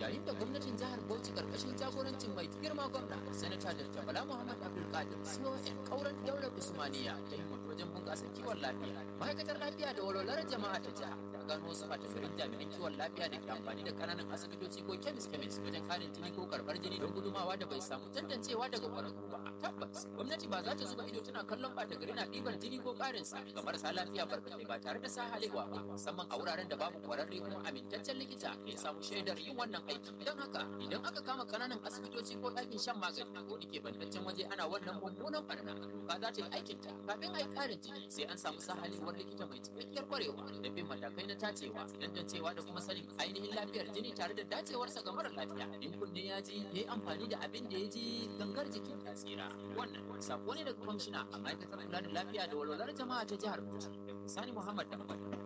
yayin da gwamnatin jihar Bauchi karkashin jagorancin mai girma gwamna sanata Dr. Bala Muhammad Abdul Qadir CON kauran daular Usmaniya ta yi wajen bunƙasa kiwon lafiya ma'aikatar lafiya da walwalar jama'a ta jiha ta gano wasu garin jami'an kiwon lafiya da ke amfani da kananan asibitoci ko kemis kemis wajen karin jini ko karɓar jini don gudumawa da bai samu tantancewa daga ƙwararru ba tabbas gwamnati ba za ta zuba ido tana kallon ɓata gari na ɗibar jini ko ƙarin sa ga marasa lafiya barkatai ba tare da sa halewa ba musamman a wuraren da babu ƙwararre kuma amintaccen likita ya samu shaidar yin wannan aiki idan haka idan aka kama kananan asibitoci ko ɗakin shan magani ko da ke bantaccen waje ana wannan mummunan barna ba za ta yi aikinta kafin a yi ƙarin jini sai an samu sahalewar likita mai cikakkiyar kwarewa da bin matakai na tacewa tantancewa da kuma sanin ainihin lafiyar jini tare da dacewarsa ga mara lafiya in kunne ya ji ya yi amfani da abin da ya ji gangar jikin ta tsira wannan sako ne daga kwamishina a ma'aikatar kula da lafiya da walwalar jama'a ta jihar Bauchi Sani Muhammad Dambal